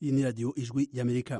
iyi ni radiyo ijwi y'amerika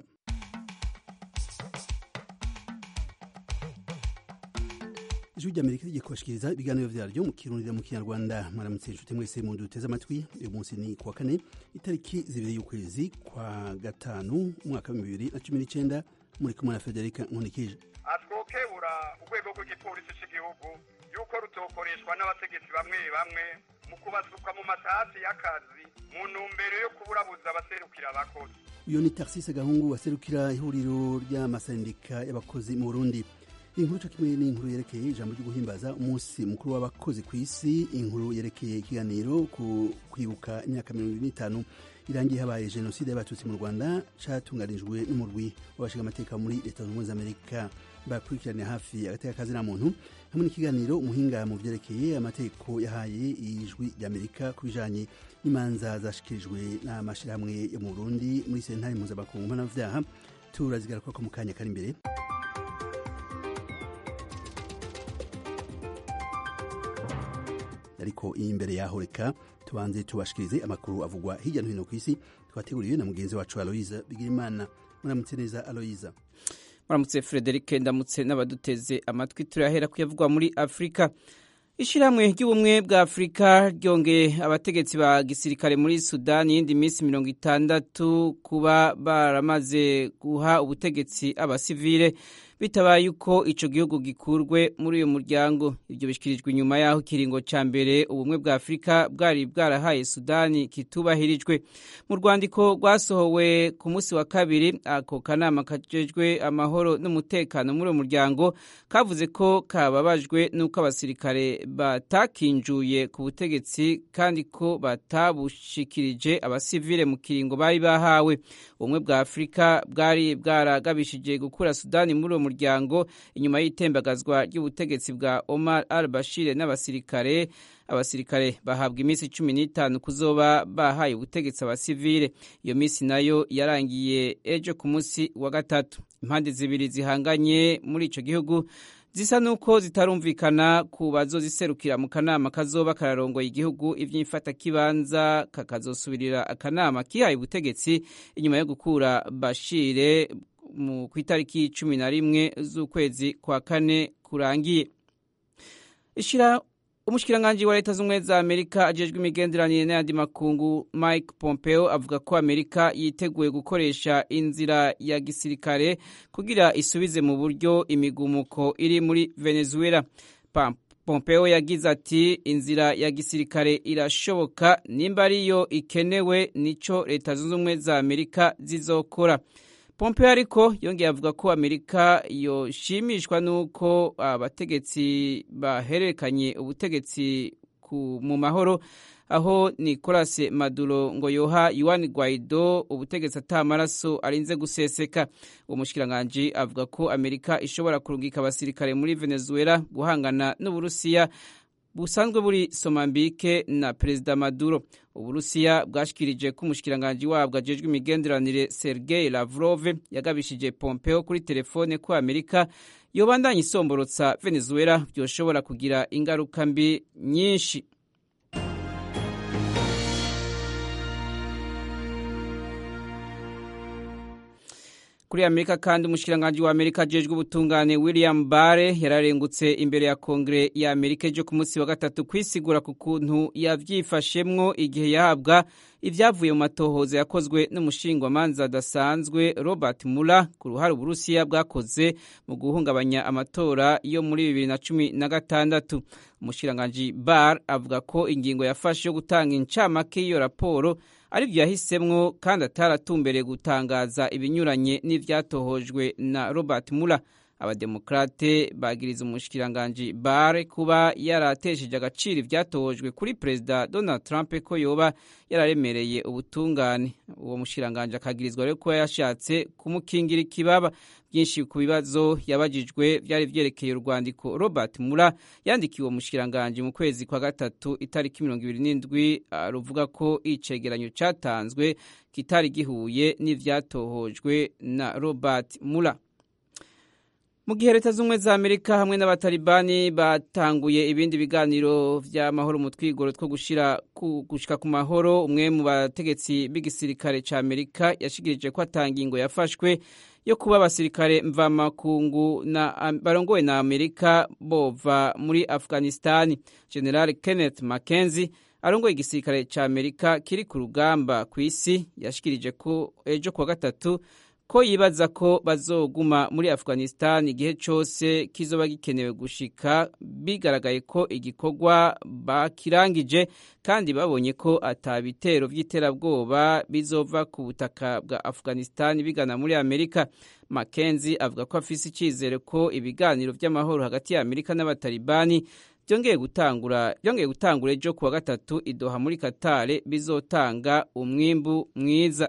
ijwi ry'amerika rigiye kubashikiriza ibiganiro vyaryo mu kirundi mu kinyarwanda mwaramutse inshuti mwese mu duteze amatwi uyu munsi ni kuwa kane itariki zibiri y'ukwezi kwa gatanu umwaka w'ibihumbi bibiri na cumi n'icenda muri kumwe na federika nkunikije atwokebura urwego rw'igipolisi cy'igihugu yuko rutokoreshwa n'abategetsi bamwe bamwe mu kubasuka mu matasi y'akazi mu ntumbero yo kuburabuza abaserukira abakozi uyu ni tarsise gahungu waserukira ihuriro ry'amasendika y'abakozi mu burundi inkuru co kimwe n'inkuru yerekeye ijambo ryo guhimbaza umunsi mukuru w'abakozi ku isi inkuru yerekeye ikiganiro ku kwibuka imyaka mirongo ibiri n'itanu irangiye habaye jenoside y'abatutsi mu rwanda catunganijwe n'umurwi w'abashinga amateka muri leta zunze ubumwe za amerika bakurikiraniye hafi agateka kazina muntu hamwe n'ikiganiro umuhinga mu vyerekeye amategeko yahaye ijwi ry'amerika ku bijanye n'imanza zashikirijwe n'amashirahamwe yo mu burundi muri sentare mpuzamakungu mpanavyaha turazigaruka mu kanya kari imbere ariko imbere yaho reka tubanze tubashikirize amakuru avugwa hirya no hino ku isi twateguriwe na mugenzi wacu aloyiza bigirimana muramutse neza aloyiza muramutse frederic ndamutse n'abaduteze amatwi turahera kuyavugwa muri afurika ishyirahamwe ry'ubumwe bwa afurika ryongeye abategetsi ba gisirikare muri sudani yindi minsi mirongo itandatu kuba baramaze guha ubutegetsi abasivile bitabaye uko ico gihugu gikurwe muri uyu muryango ibyo bishyikirijwe inyuma y'aho ikiringo ca mbere ubumwe bwa afurika bwari bwarahaye sudani kitubahirijwe mu rwandiko rwasohowe ku munsi wa kabiri ako kanama kajejwe amahoro n'umutekano muri uwo muryango kavuze ko kababajwe n'uko abasirikare batakinjuye ku butegetsi kandi ko batabushikirije abasivile mu kiringo bari bahawe ubumwe bwa afurika bwari bwaragabishije gukura sudani muri uwo muryango inyuma y'itembagazwa ry'ubutegetsi bwa Omar al-Bashir n'abasirikare abasirikare bahabwa iminsi cumi n'itanu kuzoba bahaye ubutegetsi abasivile iyo minsi nayo yarangiye ejo ku munsi wa gatatu impande zibiri zihanganye muri ico gihugu zisa nuko zitarumvikana ku bazoziserukira mu kanama kazoba kararongoye igihugu ivy'imfatakibanza kakazosubirira akanama kihaye ubutegetsi inyuma yo gukura Bashire ku itariki cumi na rimwe z'ukwezi kwa kane kurangiye umushikiranganji wa leta z'ubumwe za amerika ajejwe imigenderanire n'ayandi makungu mike pompeo avuga ko amerika yiteguye gukoresha inzira ya gisirikare kugira isubize mu buryo imigumuko iri muri venezuela pompeo yagize ati inzira ya gisirikare irashoboka nimba ariyo ikenewe nico leta zunze ubumwe za amerika zizokora pompeo ariko yongeye avuga ko amerika yoshimishwa n'uko abategetsi bahererekanye ubutegetsi mu mahoro aho nicolas maduro ngo yoha yuan guaido ubutegetsi atamaraso arinze guseseka uwo mushikiranganji avuga ko amerika ishobora kurungika abasirikare muri venezuela guhangana n'uburusiya busanzwe buri somambike na perezida maduro uburusiya bwashikirije ko umushikiranganji wabwo ajejwe imigenderanire sergei lavrov yagabishije pompeo kuri telefone ko amerika yobandanya isomborotsa venezuela byoshobora kugira ingaruka mbi nyinshi kuri amerika kandi umushikiranganji wa amerika ajejwe ubutungane william bare yararengutse imbere ya kongere ya amerika ejo ku munsi wa gatatu kwisigura ku kuntu yavyifashemwo igihe yahabwa ivyavuye mu matohoza yakozwe n'umushingwamanza adasanzwe robert muller ku ruhare uburusiya bwakoze mu guhungabanya amatora yo muri bibiri na cumi na gatandatu umushikiranganji bar avuga ko ingingo yafashe yo gutanga incamake y'iyo raporo aribyo yahisemwo kandi ataratumbereye gutangaza ibinyuranye n'ivyatohojwe na Robert Mueller abademokrate bagiriza umushikiranganji Barr kuba yaratesheje agaciro ivyatohojwe kuri perezida Donald Trump ko yoba yararemereye ubutungane uwo mushikiranganji akagirizwa rero ko yashatse kumukingira ikibaba byinshi ku bibazo yabajijwe byari vyerekeye urwandiko Robert Mueller yandikiwe uwo mushikiranganji mu kwezi kwa gatatu itariki mirongo ibiri n'indwi ruvuga ko icegeranyo catanzwe kitari gihuye n'ivyatohojwe na Robert Mueller mu gihe leta z'ubumwe za amerika hamwe n'abatalibani batanguye ibindi biganiro vy'amahoro mu twigoro two gushira gushika ku mahoro umwe mu bategetsi b'igisirikare ca amerika yashikirije ko atanga ingo yafashwe yo kuba abasirikare mvamakungu na barongowe na amerika bova muri afghanistani general kenneth mackenzie arongoye igisirikare ca amerika kiri ku rugamba ku isi yashikirije ko ejo kuwa gatatu ko yibaza ko bazoguma muri afghanistan igihe cyose kizoba gikenewe gushika bigaragaye ko igikorwa bakirangije kandi babonye ko atabitero by'iterabwoba bizova ku butaka bwa afghanistan bigana muri amerika mackenzie avuga ko afise icyizere ko ibiganiro by'amahoro hagati ya amerika n'abatalibani byongeye gutangura byongeye gutangura ejo kuwa gatatu idoha muri katare bizotanga umwimbu mwiza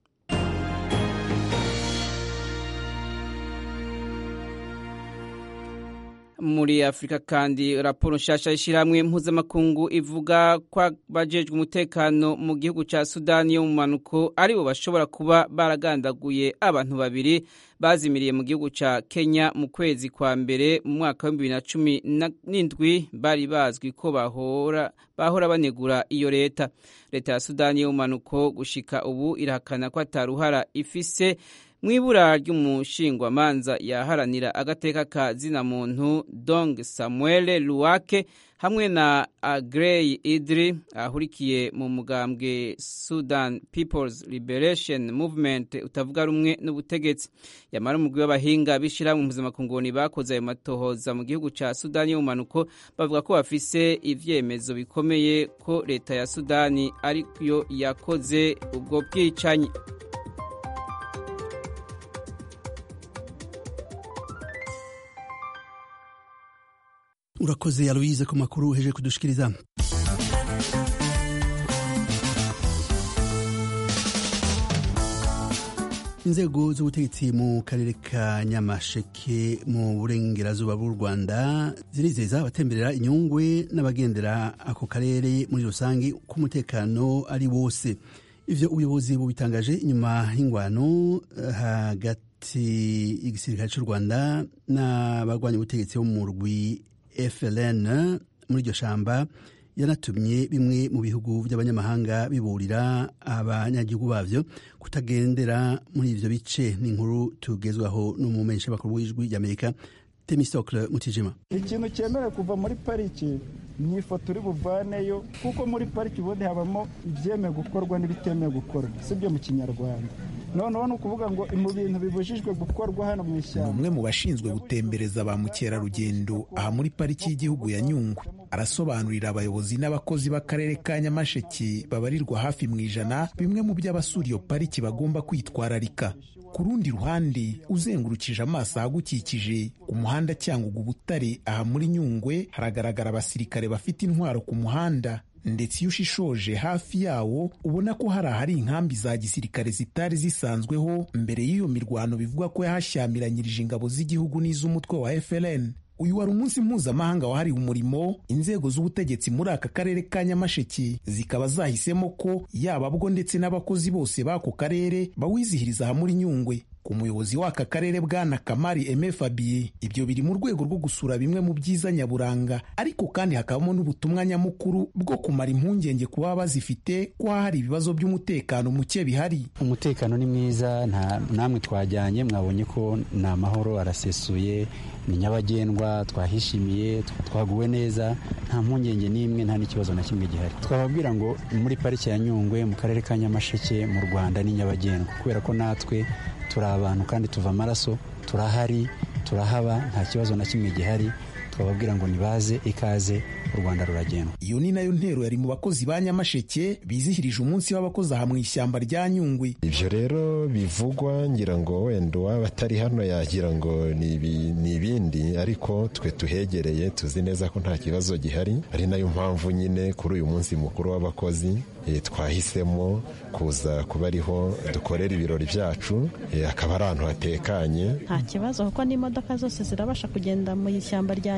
muri afurika kandi raporo nshasha y'ishyirahamwe mpuzamakungu ivuga ko abajejwe umutekano mu gihugu cya sudani yo mu manuko aribo bashobora kuba baragandaguye abantu babiri bazimiriye mu gihugu cya kenya mu kwezi kwa mbere mu mwaka w'ibihumbi bibiri na cumi n'indwi bari bazwi ko bahora bahora banegura iyo leta leta ya sudani yo mu manuko gushika ubu irahakana ko ataruhara ifise mu ibura ry'umushingwamanza yaharanira agateka ka zina muntu dong samuel luwake hamwe na agrey idri ahurikiye mu mugambwe sudan peoples liberation movement utavuga rumwe n'ubutegetsi yamara umugwi w'abahinga b'ishyirahamwe mpuzamakungu bakoze ayo matohoza mu gihugu cya sudani y'umumanuko bavuga ko bafise ivyemezo bikomeye ko leta ya sudani ariyo yakoze ubwo bwicanyi urakoze aloise ku makuru uheje kudushikiriza inzego z'ubutegetsi mu karere ka nyamasheke mu burengerazuba bw'u rwanda zirizeza abatemberera inyungwe n'abagendera ako karere muri rusange ko umutekano ari wose ivyo ubuyobozi bubitangaje inyuma y'ingwano hagati y'igisirikare cy'u rwanda n'abarwanya ubutegetsi bo mu rwi FLN muri iryo shamba yanatumye bimwe mu bihugu by'abanyamahanga biburira abanyagihugu bavyo kutagendera muri ivyo bice n'inkuru tugezwaho n'umumenyesha bakuru w'ijwi ry'Amerika Temistocle Mutijima ikintu cyemerewe kuva muri pariki ni ifoto uri buvaneyo kuko muri pariki ubundi habamo ibyemewe gukorwa n'ibitemewe gukorwa sibyo mu kinyarwanda noneho ni ukuvuga ngo mu bintu bibujijwe gukorwa hano mu ishyamba umwe mu bashinzwe gutembereza ba mukerarugendo aha muri pariki y'igihugu ya nyungwe arasobanurira abayobozi n'abakozi b'akarere ka nyamasheke babarirwa hafi mu ijana bimwe mu by'abasura iyo pariki bagomba kwitwararika ku rundi ruhande uzengurukije amaso ahagukikije ku muhanda cyangwa ubutare aha muri nyungwe haragaragara abasirikare bafite intwaro ku muhanda ndetse iyo ushishoje hafi yawo ubona ko hari ahari inkambi za gisirikare zitari zisanzweho mbere y'iyo mirwano bivugwa ko yahashyamiranyirije ingabo z'igihugu n'iz'umutwe wa FLN uyu wari umunsi mpuzamahanga wahariwe umurimo inzego z'ubutegetsi muri aka karere ka nyamasheke zikaba zahisemo ko yaba bwo ndetse n'abakozi bose b'ako karere bawizihiriza aha muri nyungwe ku muyobozi w'aka karere bwana kamari eme fabie ibyo biri mu rwego rwo gusura bimwe mu byiza nyaburanga ariko kandi hakabamo n'ubutumwa nyamukuru bwo kumara impungenge ku baba bazifite ko hari ibibazo by'umutekano muke bihari umutekano ni mwiza nta namwe twajyanye mwabonye ko ni amahoro arasesuye ni nyabagendwa twahishimiye twaguwe neza nta mpungenge n'imwe nta n'ikibazo na kimwe gihari twababwira ngo muri pariki ya nyungwe mu karere ka nyamasheke mu rwanda ni nyabagendwa kubera ko natwe turi abantu kandi tuva amaraso turahari turahaba nta kibazo na kimwe gihari twababwira ngo nibaze ikaze u rwanda ruragendwa iyo ni nayo ntero yari mu bakozi ba nyamasheke bizihirije umunsi w'abakozi aha mu ishyamba rya nyungwe ibyo rero bivugwa ngira ngo wenda uwaba atari hano yagira ngo ni ibindi ariko twe tuhegereye tuzi neza ko nta kibazo gihari ari nayo mpamvu nyine kuri uyu munsi mukuru w'abakozi twahisemo kuza kuba ariho dukorera ibirori byacu akaba ari ahantu hatekanye nta kibazo kuko n'imodoka zose zirabasha kugenda mu ishyamba rya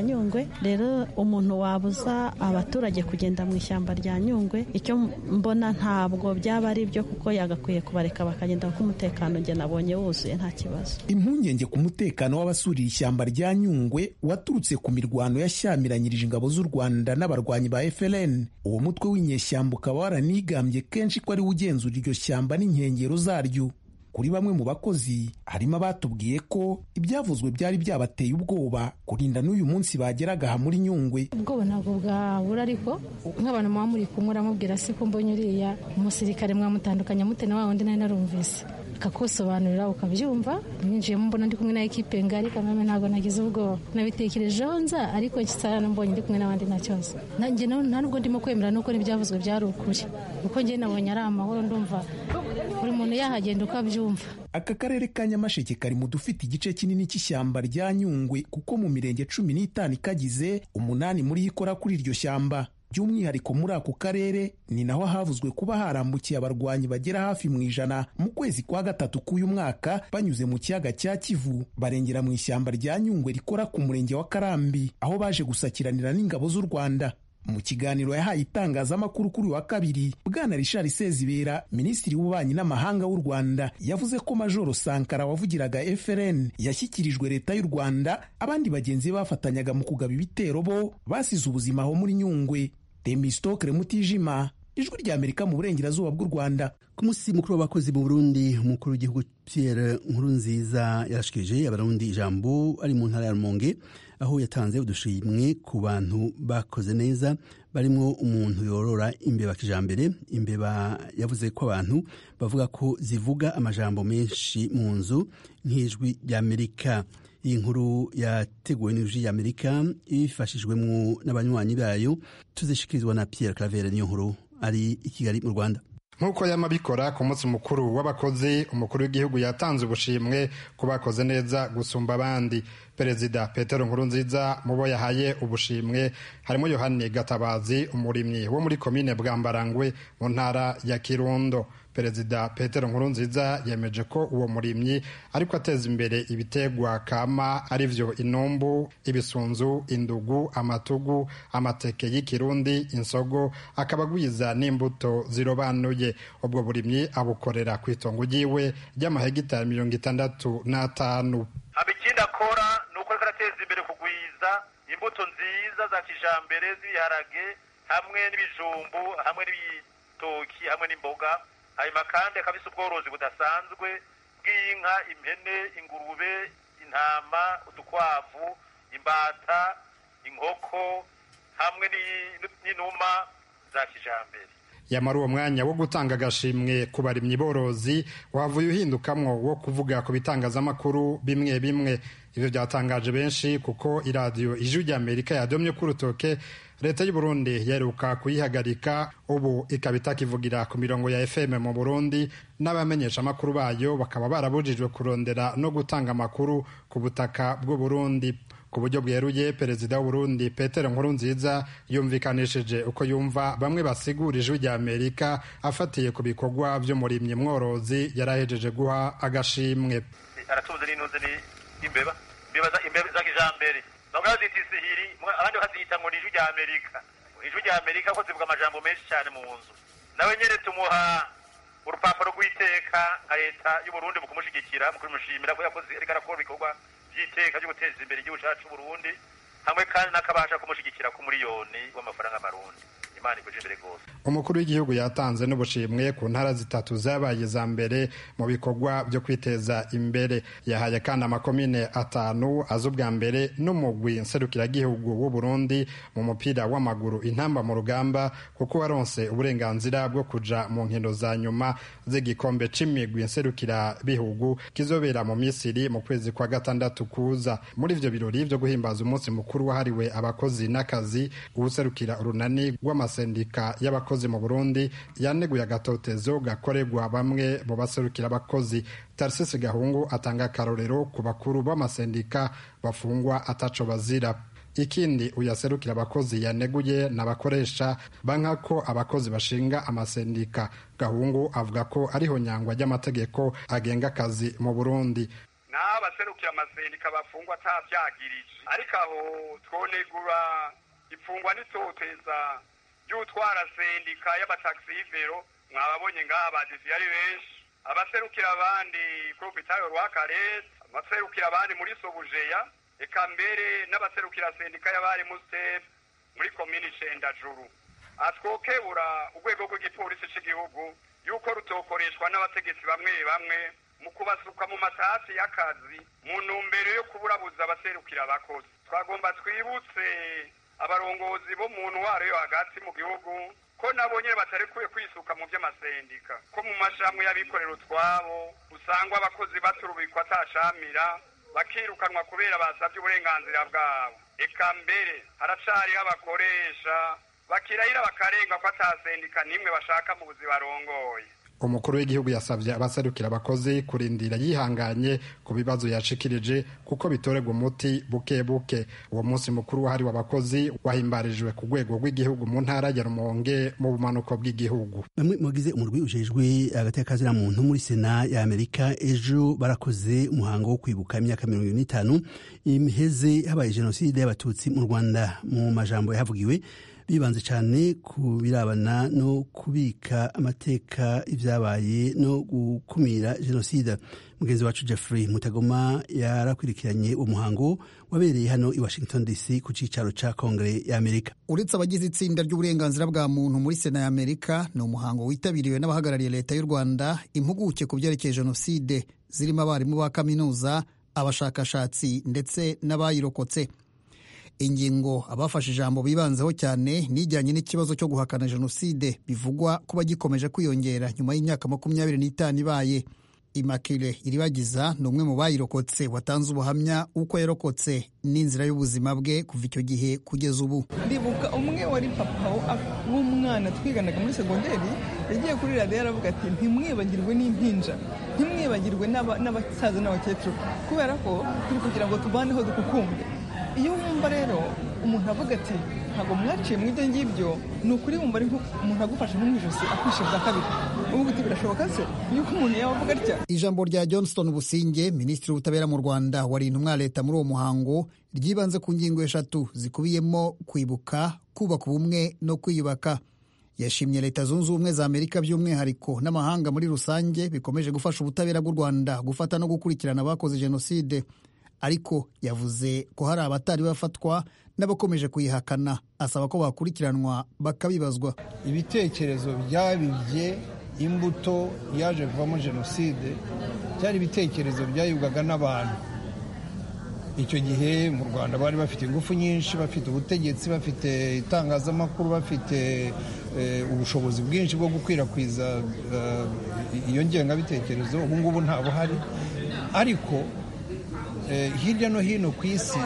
nyungwe rero umuntu wabuza abaturage kugenda mu ishyamba rya nyungwe icyo mbona ntabwo byaba ari byo kuko yagakwiye kubareka bakagenda kuko umutekano njye nabonye wuzuye nta kibazo impungenge ku mutekano w'abasurira ishyamba rya nyungwe waturutse ku mirwano yashyamiranyirije ingabo z'u rwanda n'abarwanyi ba FLN uwo mutwe w'inyeshyamba ukaba waranigambye kenshi ko ari we ugenzura iryo shyamba n'inkengero zaryo kuri bamwe mu bakozi harimo abatubwiye ko ibyavuzwe byari byabateye ubwoba kurinda n'uyu munsi bageraga aha muri nyungwe ubwoba ntabwo bwabura ariko nk'abantu muba muri kumwe uramubwira se ko mbonye uriya umusirikare mwamutandukanya mute na wa wundi nari narumvise akakusobanurira ukabyumva ninjiyemo mbona ndi kumwe na ekipe ngari kameme ntabwo nagize ubwoba nabitekerejeho nza ariko nsana mbonye ndi kumwe n'abandi nta kibazo nanjye nta nubwo ndimo kwemera nuko n'ibyavuzwe byari ukuri kuko njye nabonye ari amahoro ndumva buri muntu yahagenda uko abyumva aka karere ka nyamasheke kari mu dufite igice kinini cy'ishyamba rya nyungwe kuko mu mirenge cumi n'itanu ikagize umunani muri yo ikora kuri iryo shyamba by'umwihariko muri ako karere ni naho havuzwe kuba harambukiye abarwanyi bagera hafi mu ijana mu kwezi kwa gatatu k'uyu mwaka banyuze mu kiyaga cya kivu barengera mu ishyamba rya nyungwe rikora ku murenge wa karambi aho baje gusakiranira n'ingabo z'u rwanda mu kiganiro yahaye itangazamakuru kuri wa kabiri bwana richard sezibera minisitiri w'ububanyi n'amahanga w'u rwanda yavuze ko majoro sankara wavugiraga frn yashyikirijwe leta y'u rwanda abandi bagenzi be bafatanyaga mu kugaba ibitero bo basize ubuzima aho muri nyungwe temistokre mutijima ijwi rya amerika mu burengerazuba bw'u rwanda ku munsi mukuru w'abakozi mu burundi umukuru w'igihugu pierre nkurunziza yarashikirije abarundi ijambo ari mu ntara ya rumonge aho yatanze udushimwe ku bantu bakoze neza barimo umuntu yorora imbeba kijambere imbeba yavuze ko abantu bavuga ko zivuga amajambo menshi mu nzu nk'ijwi ry'amerika iyi nkuru yateguwe n'ijwi ry'amerika ifashijwemo n'abanywanyi bayo tuzishikirizwa na pierre clavere niyo nkuru ari i kigali mu rwanda nk'uko yamabikora ku munsi mukuru w'abakozi umukuru w'igihugu yatanze ubushimwe ku bakoze neza gusumba abandi perezida petero nkurunziza mu bo yahaye ubushimwe harimo yohani gatabazi umurimyi wo muri komine bwambarangwe mu ntara ya kirundo perezida petero nkurunziza yemeje ko uwo murimyi ariko ateza imbere ibitegwa kama ari byo inumbu ibisunzu indugu amatugu amateke y'ikirundi insogo akaba agwiza n'imbuto zirobanuye ubwo burimyi abukorera ku itongo ryiwe ry'amahegitari mirongo itandatu n'atanu haba ikindi akora ni uko ariko arateza imbere kugwiza imbuto nziza za kijambere z'ibiharage hamwe n'ibijumbu hamwe n'ibitoki hamwe n'imboga hanyuma kandi akaba afite ubworozi budasanzwe bw'inka impene ingurube intama udukwavu imbata inkoko hamwe n'inuma za kijambere yamara uwo mwanya wo gutanga agashimwe ku barimyi borozi wavuye uhindukamwo wo kuvuga ku bitangazamakuru bimwe bimwe ibyo byatangaje benshi kuko iradiyo ijwi ry'amerika yadomye ku rutoke leta y'u Burundi yaheruka kuyihagarika ubu ikaba itakivugira ku mirongo ya fm mu burundi n'abamenyesha amakuru bayo bakaba barabujijwe kurondera no gutanga amakuru ku butaka bw'u Burundi ku buryo bweruye perezida w'uburundi petero nkurunziza yumvikanishije uko yumva bamwe basigura ijwi rya amerika afatiye ku bikorwa by'umurimyi mworozi yarahejeje guha agashimwe aratunze n'intuze n'imbeba imbeba za kijambere bamwe bazita isihiri abandi bakazita ngo ni ijwi rya amerika ijwi rya amerika ko zivuga amajambo menshi cyane mu nzu nawe nyine tumuha urupapuro rw'iteka nka leta y'uburundi mu kumushyigikira mu kumushimira ko yakoze ariko arakora ibikorwa by'iteka ryo guteza imbere igihugu cyacu Burundi hamwe kandi n'akabasha kumushyigikira ku miliyoni w'amafaranga amarundi imana ikuje imbere rwose umukuru w'igihugu yatanze n'ubushimwe ku ntara zitatu zabaye za mbere mu bikorwa byo kwiteza imbere yahaye kandi amakomine atanu aza ubwa mbere n'umugwi nserukiragihugu w'u Burundi mu mupira w'amaguru intamba mu rugamba kuko waronse uburenganzira bwo kuja mu nkino za nyuma z'igikombe c'imigwi nserukirabihugu kizobera mu misiri mu kwezi kwa gatandatu kuza muri ivyo birori vyo guhimbaza umunsi mukuru wahariwe abakozi n'akazi uwuserukira urunani rw'amasendika y'abakozi mu burundi yaneguye agatotezo gakorerwa bamwe mu baserukira abakozi tarisisi gahungu atanga akarorero ku bakuru b'amasendika bafungwa ataco bazira ikindi uyaserukira abakozi yaneguye n'abakoresha banka ko abakozi bashinga amasendika gahungu avuga ko ariho nyangwa ry'amategeko agenga akazi mu burundi naho abaserukira amasendika bafungwa atavyagirije ariko aho twonegura ifungwa n'itoteza ry'utwara sendika y'abataxivero mwababonye ngaha badisi yari benshi abaserukira abandi kuri hopitalo rwa karete abaserukira abandi muri sobujeya eka mbere n'abaserukira sendika y'abari mustefu muri komini cendajuru atwokebura urwego rw'igipolisi cy'igihugu yuko rutokoreshwa n'abategetsi bamwe bamwe mu kubasuka mu matasi y'akazi mu ntumbero yo kuburabuza abaserukira abakozi twagomba twibutse abarongozi bo mu ntwaro yo hagati mu gihugu ko nabo nyine batarekuye kwisuka mu by'amasendika ko mu mashami y'abikorera utwabo usangwa abakozi baturubikwa atacamira bakirukanwa kubera basabye uburenganzira bwabo eka mbere haracariho abakoresha bakirahira bakarenga ko atasendika n'imwe bashaka mu buzi barongoye umukuru w'igihugu yasabye abaserukira abakozi kurindira yihanganye ku bibazo yashikirije kuko bitorerwa umuti buke buke uwo munsi mukuru wahariwe abakozi wahimbarijwe ku rwego rw'igihugu mu ntara ya rumonge mu bumanuko bw'igihugu bamwe mugize umurwi ujejwe agateka muntu muri sena ya amerika ejo barakoze umuhango wo kwibuka imyaka mirongo irindwi n'itanu iheze habaye jenoside y'abatutsi mu rwanda mu majambo yahavugiwe bibanze cyane ku birabana no kubika amateka ibyabaye no gukumira jenoside mugenzi wacu jeffrey mutagoma yarakurikiranye uwo muhango wabereye hano i washington dc ku cyicaro cya kongere ya amerika uretse abagize itsinda ry'uburenganzira bwa muntu muri sena ya amerika ni umuhango witabiriwe n'abahagarariye leta y'u rwanda impuguke ku byerekeye jenoside zirimo abarimu ba kaminuza abashakashatsi ndetse n'abayirokotse ingingo abafashe ijambo bibanzeho cyane nijyanye n'ikibazo cyo guhakana jenoside bivugwa kuba gikomeje kwiyongera nyuma y'imyaka makumyabiri n'itanu ibaye imakire iribagiza ni umwe mu bayirokotse watanze ubuhamya uko yarokotse n'inzira y'ubuzima bwe kuva icyo gihe kugeza ubu ndibuka umwe wari papa w'umwana twiganaga muri segonderi yagiye kuri radiyo aravuga ati ntimwibagirwe n'impinja ntimwibagirwe n'abasaza n'abakecuru kubera ko turi kugira ngo tuvaneho dukukumbe iyo wumva rero umuntu avuga ati ntabwo mwaciye mu ibyo ngibyo ni ukuri wumva ari umuntu agufashe nko mu ijosi akwishe bwa kabiri uvuga uti birashoboka se yuko umuntu yaba avuga atya ijambo rya johnston businge minisitiri w'ubutabera mu rwanda wari intumwa leta muri uwo muhango ryibanze ku ngingo eshatu zikubiyemo kwibuka kubaka ubumwe no kwiyubaka yashimye leta zunze ubumwe za amerika by'umwihariko n'amahanga muri rusange bikomeje gufasha ubutabera bw'u rwanda gufata no gukurikirana abakoze jenoside ariko yavuze ko hari abatari bafatwa n'abakomeje kuyihakana asaba ko bakurikiranwa bakabibazwa ibitekerezo byabibye imbuto yaje kuvamo jenoside byari ibitekerezo byayibwaga n'abantu icyo gihe mu rwanda bari bafite ingufu nyinshi bafite ubutegetsi bafite itangazamakuru bafite ubushobozi bwinshi bwo gukwirakwiza iyo ngengabitekerezo ubu ngubu nta buhari ariko hirya no hino ku isi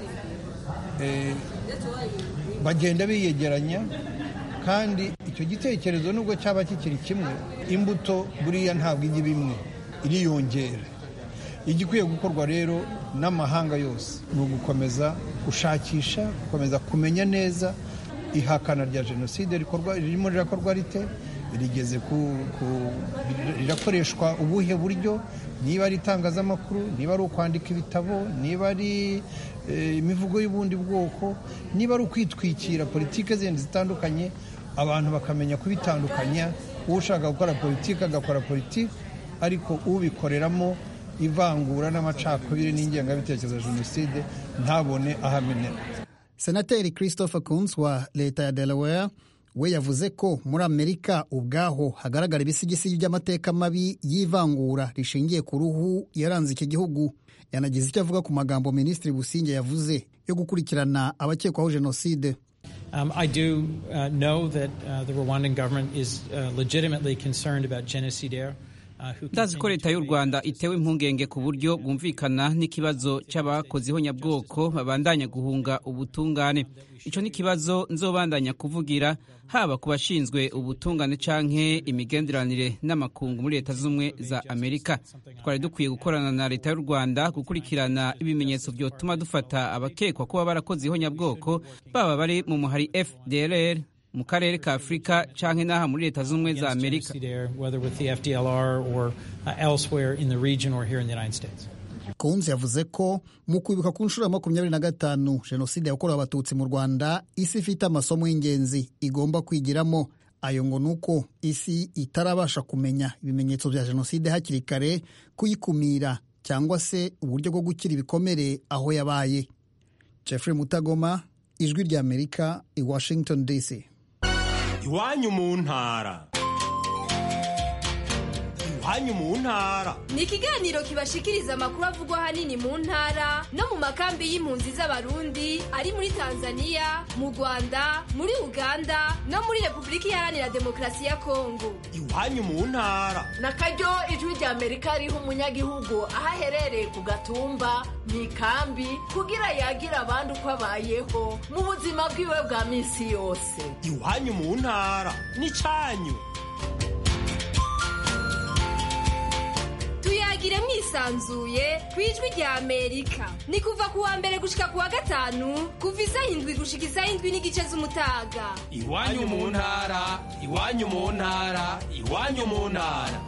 bagenda biyegeranya kandi icyo gitekerezo nubwo cyaba kikiri kimwe imbuto buriya ntabwo ijya imwe iriyongera igikwiye gukorwa rero n'amahanga yose ni ugukomeza gushakisha gukomeza kumenya neza ihakana rya jenoside ririmo rirakorwa rite rigeze ku rirakoreshwa ubuhe buryo niba ari itangazamakuru niba ari ukwandika ibitabo niba ari imivugo y'ubundi bwoko niba ari ukwitwikira politiki zindi zitandukanye abantu bakamenya kubitandukanya ushaka gukora politiki agakora politiki ariko ubikoreramo ivangura n'amacakubiri n'ingengabitekerezo ya jenoside ntabone ahamenera senateri christopher Coons wa leta ya delaware we yavuze ko muri amerika ubwaho hagaragara ibisigisigi by'amateka mabi y'ivangura rishingiye ku ruhu yaranze iki gihugu yanagize icyo avuga ku magambo minisitiri businge yavuze yo gukurikirana abakekwaho jenoside Um, I do uh, know that uh, the Rwandan government is uh, legitimately concerned about genocidaire. ndazi ko leta y'u rwanda itewe impungenge ku buryo bwumvikana n'ikibazo cy'abakoze ihonyabwoko babandanya guhunga ubutungane icyo ni ikibazo nzobandanya kuvugira haba ku bashinzwe ubutungane canke imigenderanire n'amakungu muri leta z'ubumwe za amerika twari dukwiye gukorana na leta y'u rwanda gukurikirana ibimenyetso byotuma dufata abakekwa kuba barakoze ihonyabwoko baba bari mu muhari fdrr mu karere ka afurika canke n'aha muri leta z'ubumwe za amerika kunze yavuze ko mu kwibuka ku nshuro ya makumyabiri na gatanu jenoside yakorewe abatutsi mu rwanda isi ifite amasomo y'ingenzi igomba kwigiramo ayo ngo ni uko isi itarabasha kumenya ibimenyetso bya jenoside hakiri kare kuyikumira cyangwa se uburyo bwo gukira ibikomere aho yabaye jeffrey mutagoma ijwi ry'amerika i washington dc iwanyu mu ntara iwanyu mu ntara ni ikiganiro kibashikiriza amakuru avugwa ahanini mu ntara no mu makambi y'impunzi z'abarundi ari muri tanzania mu rwanda muri uganda no muri repubulika iharanira demokarasi ya kongo iwanyu mu ntara na karyo ijwi rya amerika riha umunyagihugu aho aherereye ku gatumba mu ikambi kugira yagira abandi uko abayeho mu buzima bwiwe bwa minsi yose iwanyu mu ntara ni cyanyu tuyagire mwisanzuye ku ijwi rya amerika ni kuva ku wa mbere gushika ku wa gatanu kuva isaha indwi gushika isaha indwi n'igice z'umutaga iwanyu mu ntara iwanyu mu ntara iwanyu mu ntara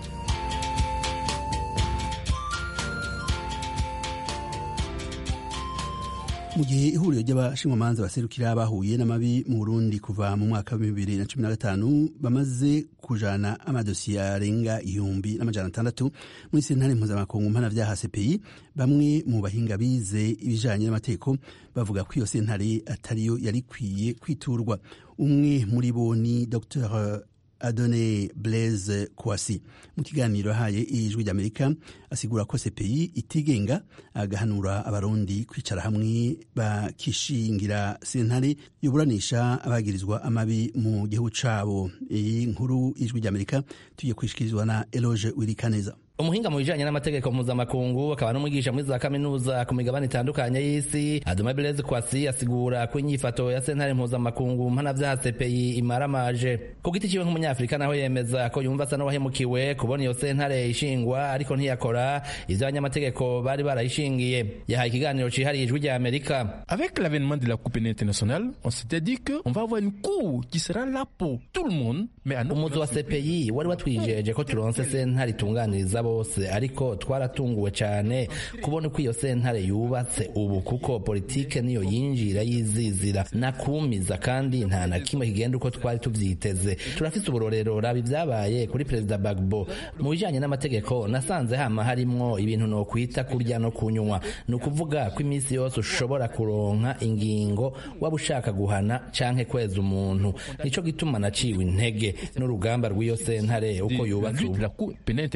mu gihe ihuriro ry'abashinjwamanza baserukira bahuye n'amabi mu burundi kuva mu mwaka wa bibiri na cumi na gatanu bamaze kujana amadosiye arenga ihumbi n'amajana atandatu muri sentare mpuzamakungu mpanavyaha cpi bamwe mu bahinga bize ibijanye n'amategeko bavuga ko iyo sentare atariyo yari ikwiye kwiturwa umwe muri bo ni dr adone blaise kwasi mu kiganiro yahaye ijwi ry'amerika asigura ko cpi itigenga agahanura abarundi kwicara hamwe bakishingira sentare yuburanisha abagirizwa amabi mu gihugu cabo iyi nkuru ijwi ry'amerika tugiye kwishikirizwa na eloge wirikaneza umuhinga mu bijanye n'amategeko mpuzamakungu akaba n'umwigisha muri za kaminuza ku migabane itandukanye y'isi adoma beleze kwasi asigura ko inyifato ya sentare mpuzamakungu mpanavyaha cpi imaramaje ku giti ciwe nk'umunyafurika naho yemeza ko yumva asa n'uwahemukiwe kubona iyo sentare ishingwa ariko ntiyakora ivyo abanyamategeko bari barayishingiye yahaye ikiganiro cihariye ijwi rya amerika avec l'avènement de la coupe internationale on s'était dit que on va avoir une cour qui sera là pour tout le monde mais umuzi wa cpi wari watwijeje ko turonse sentare itunganiriza bose ariko twaratunguwe cyane kubona uko iyo sentare yubatse ubu kuko politike niyo yinjira yizizira nakumiza kandi nta na kimwe kigenda uko twari tuvyiteze turafise uburorero raba ibyabaye kuri perezida bagbo mu bijanye n'amategeko nasanze hama harimwo ibintu no kwita kurya no kunywa ni ukuvuga ko iminsi yose ushobora kuronka ingingo waba ushaka guhana canke kweza umuntu nico gituma naciwe intege n'urugamba rw'iyo sentare uko yubatse ubu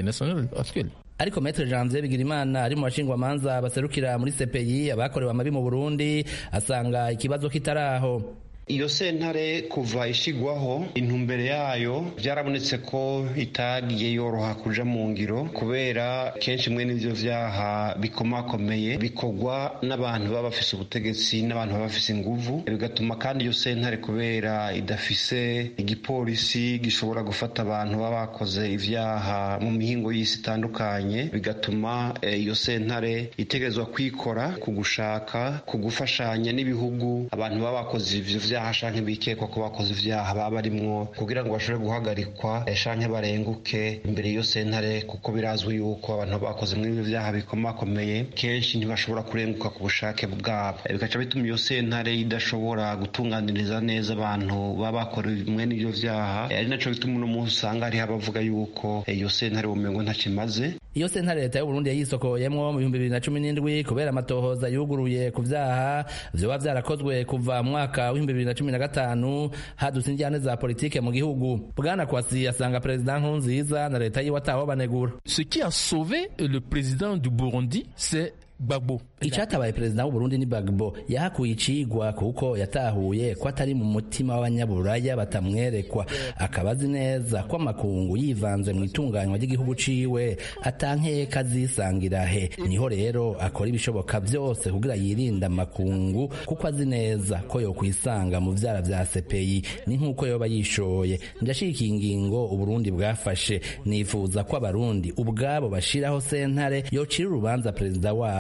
ariko metre janvier bigirimana ari mu bashingwamanza baserukira muri cpi abakorewe amabi mu burundi asanga ikibazo kitaraho iyo sentare kuva ishigwaho intumbere yayo byarabonetse ko itagiye yoroha kuja mu ngiro kubera kenshi mwe n'ivyo vyaha bikomakomeye bikorwa n'abantu baba bafise ubutegetsi n'abantu baba bafise inguvu bigatuma kandi iyo sentare kubera idafise igipolisi gishobora gufata abantu baba bakoze ivyaha mu mihingo y'isi itandukanye bigatuma iyo sentare itegerezwa kwikora ku gushaka ku gufashanya n'ibihugu abantu baba bakoze ivyo vyaha shanke bikekwa ko bakoze ivyaha baba barimwo kugira ngo bashobore guhagarikwa shanke barenguke imbere y'iyo sentare kuko birazwi yuko abantu bakoze muri ivyo vyaha bikomakomeye kenshi ntibashobora kurenguka ku bushake bwabo bikaca bituma iyo sentare idashobora gutunganiriza neza abantu baba bakorewe mwene ivyo vyaha ari naco bituma uno munsi usanga hariho abavuga yuko iyo sentare bumengo ntaco imaze iyo sentare leta y'uburundi yayisokoyemwo mu bihumbi bibiri na cumi n'indwi kubera amatohoza yuguruye ku vyaha vyoba vyarakozwe kuva mu mwaka w'ibihumbi bibiri na cumi na gatanu hadutse injyane za politike mu gihugu bwana kwasi asanga perezida nkurunziza na leta yiwe ataho banegura ce qui a sauvé le président du burundi c'est Gbagbo. Icatabaye perezida w'Uburundi ni Gbagbo yahakuye icigwa kuko yatahuye ko atari mu mutima w'abanyaburaya batamwerekwa akaba azi neza ko amakungu yivanze mu itunganywa ry'igihugu ciwe atankeka azisangira he niho rero akora ibishoboka byose kugira yirinde amakungu kuko azi neza ko yokwisanga mu vyara vya CPI ni nk'uko yoba yishoye ndashikiye ingingo Uburundi bwafashe nifuza ko abarundi ubwabo bashiraho sentare yocira urubanza perezida wabo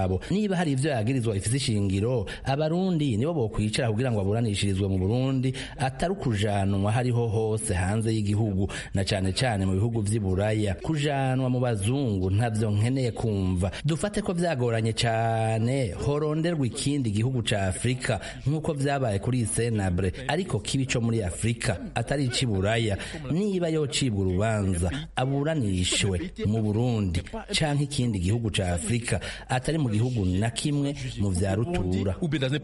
wabo niba hari ivyo yagirizwa bifise ishingiro abarundi nibo bokwicara kugira ngo aburanishirizwe mu burundi atari ukujanwa hariho hose hanze y'igihugu na cane cane mu bihugu vy'i buraya kujanwa mu bazungu ntavyo nkeneye kumva dufate ko vyagoranye cane horonderwa ikindi gihugu ca afurika nk'uko vyabaye kuri isenabre ariko kibi co muri afurika atari ic'i buraya niba yocibwa urubanza aburanishwe mu burundi canke ikindi gihugu ca afurika atari mu gihugu na kimwe mu vya rutura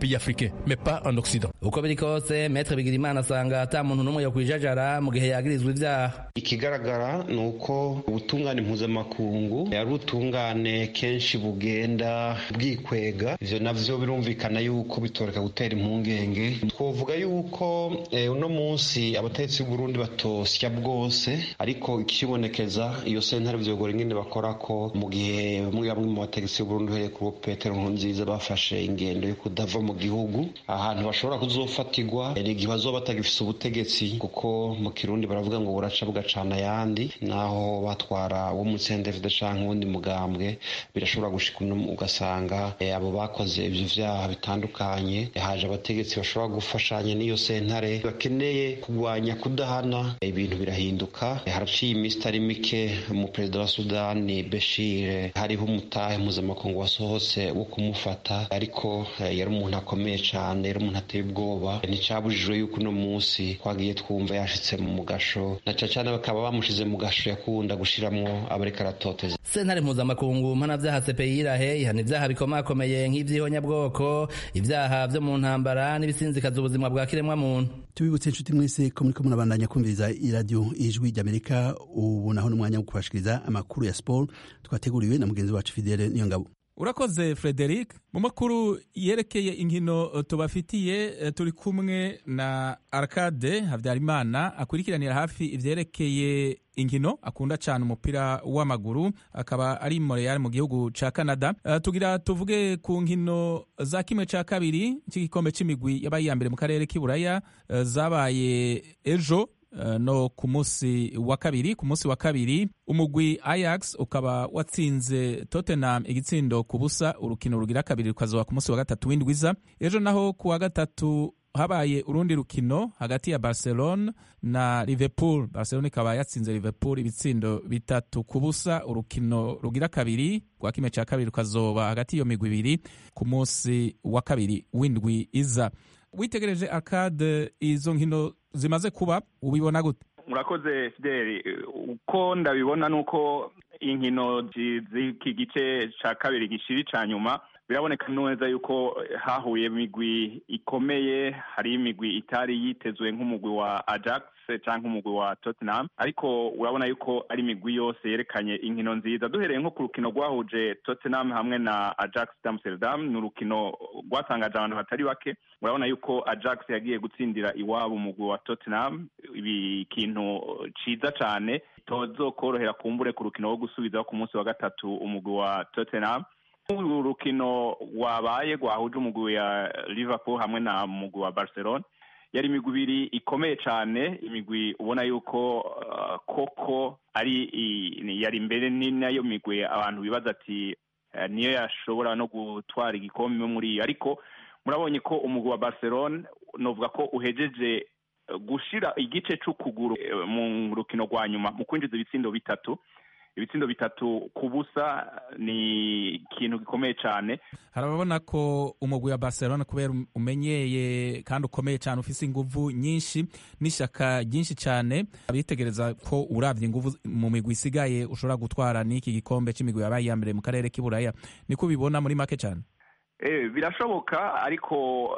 uko biri kose metre bigirimana asanga ata muntu n'umwe yokwijajara mu gihe yagirizwa ivyaha ikigaragara ni uko ubutungane mpuzamakungu ari ubutungane kenshi bugenda bwikwega ivyo navyo birumvikana yuko bitoreka gutera impungenge twovuga yuko eh, uno munsi abategetsi b'uburundi batosya bwose ariko ikibonekeza iyo sentare vyogora ingene bakora ko mu gihe bamwe bamwe mu bategetsi b'uburundi uhereye kuri petero nkurunziza bafashe ingendo yo kudava mu gihugu ahantu bashobora kuzofatirwa ni igihe bazoba batagifise ubutegetsi kuko mu kirundi baravuga ngo buraca bugacana ayandi naho batwara uwo mu CNDD canke uwundi mugambwe birashobora gushika ugasanga eh, abo bakoze ivyo vyaha bitandukanye haje abategetsi bashobora gufashanya n'iyo sentare bakeneye kurwanya kudahana ibintu birahinduka haraciye iminsi itari mike mu perezida wa sudani beshire hariho umutahe mpuzamakungu wasohotse wo kumufata ariko eh, yari umuntu akomeye cane yari umuntu ateye ubwoba nticabujijwe yuko uno munsi twagiye twumva yashitse mu mugasho na cane cane bakaba bamushize mu gasho yakunda gushiramwo abariko aratoteza sentare mpuzamakungu mpanavyaha CPI irahe ihana ivyaha bikomakomeye nk'ivy'ihonyabwoko ivyaha vyo mu ntambara n'ibisinzikaza ubuzima bwa kiremwa muntu tubibutse inshuti mwese ko muriko murabandanya kumviriza iradiyo ijwi ry'amerika ubu naho n'umwanya wo kubashikiriza amakuru ya siporo twateguriwe na mugenzi wacu fidele niyo ngabo urakoze frederic mu makuru yerekeye inkino tubafitiye turi kumwe na arcade habyarimana akurikiranira hafi ivyerekeye inkino akunda cyane umupira w'amaguru akaba ari montreal mu gihugu ca canada uh, tugira tuvuge ku nkino za kimwe ca kabiri cy'igikombe c'imigwi yabaye iya mbere mu karere k'iburaya uh, zabaye ejo Uh, no ku munsi wa kabiri ku munsi wa kabiri umugwi Ajax ukaba watsinze Tottenham igitsindo ku busa urukino rugira kabiri rukazoba ku munsi wa gatatu w'indwiza ejo naho ku wa gatatu habaye urundi rukino hagati ya Barcelona na Liverpool Barcelona ikaba yatsinze Liverpool ibitsindo bitatu ku busa urukino rugira kabiri rwa kimwe cya kabiri rukazoba hagati y'iyo migwi ibiri ku munsi wa kabiri w'indwi iza witegereje akade izo nkino zimaze kuba ubibona gute murakoze fideli uko ndabibona ni uko inkino z'iki gice cya kabiri gishiri cya nyuma biraboneka neza yuko hahuye imigwi ikomeye hari imigwi itari yitezwe nk'umugwi wa ajax cyangwa umugwi wa tottenham ariko urabona yuko ari imigwi yose yerekanye inkino nziza duhereye nko ku rukino rwahuje tottenham hamwe na ajax d'amsterdam ni urukino rwatangaje abantu batari bake urabona yuko ajax yagiye gutsindira iwabo umugwi wa tottenham ibi kintu ciza cane tozokorohera kumbure ku rukino rwo gusubizaho ku munsi wa gatatu umugwi wa tottenham uru rukino rwabaye rwahuje umugwi ya liverpool hamwe na mugwi wa barcelona yari imigwi ibiri ikomeye cyane imigwi ubona yuko uh, koko ari yari imbere ni nayo migwi abantu bibaza ati uh, niyo yashobora no gutwara igikombe muri iyo ariko murabonye ko umugwi wa barcelona novuga ko uhejeje gushira igice c'ukuguru mu rukino rwa nyuma mu kwinjiza ibitsindo bitatu ibitsindo bitatu ku busa ni ikintu gikomeye cyane harababona ko umugwi wa barcelona kubera umenyeye kandi ukomeye cyane ufise inguvu nyinshi n'ishyaka ryinshi cyane abitegereza ko urabye inguvu mu migwi isigaye ushobora gutwara n'iki gikombe cy'imigwi yabaye iya mbere mu karere k'iburaya niko ubibona muri make cyane birashoboka ariko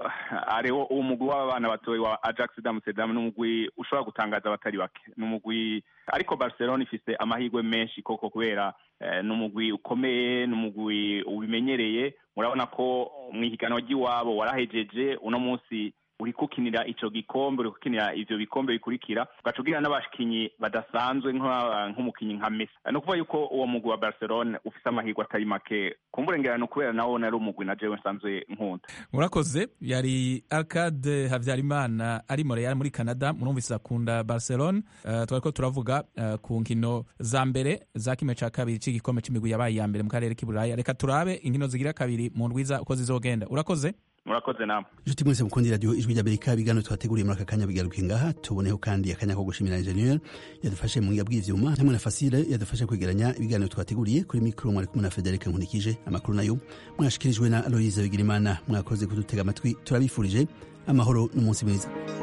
hariho umugwi w'abana batoya wa ajax d'amsterdam ni umugwi ushobora gutangaza abatari bake ni umugwi ariko barcelona ifise amahirwe menshi koko kubera ni umugwi ukomeye ni umugwi ubimenyereye murabona ko mu ihiganwa ry'iwabo warahejeje uno munsi uri kukinira ico gikombe uri kukinira ivyo bikombe bikurikira ugaca ugira n'abakinyi badasanzwe nk'umukinyi nka Messi ni ukuvuga yuko uwo mugwi wa Barcelona ufise amahirwe atari make kumburengerano kubera nawo nari umugwi na jewe nsanzwe nkunda murakoze yari Arcade Havyarimana ari Montreal muri Canada murumvise akunda Barcelona uh, twariko turavuga uh, ku nkino za mbere za kimwe ca kabiri c'igikombe c'imigwi yabaye ya mbere mu karere k'iburaya reka turabe inkino zigira kabiri mu ndwiza uko zizogenda urakoze murakoze namwe inshuti mwese mukundi radiyo ijwi ry'amerika ibiganiro twateguriye muri aka kanya bigaruke ngaha tuboneho kandi akanya ko gushimira enjeniyeri yadufashe mu ngiga bw'ivyuma hamwe na fasile yadufashe kwegeranya ibiganiro twateguriye kuri mikoro mwari kumwe na federike nkunikije amakuru nayo mwashikirijwe na aloyize bigirimana mwakoze kudutega amatwi turabifurije amahoro n'umunsi mwiza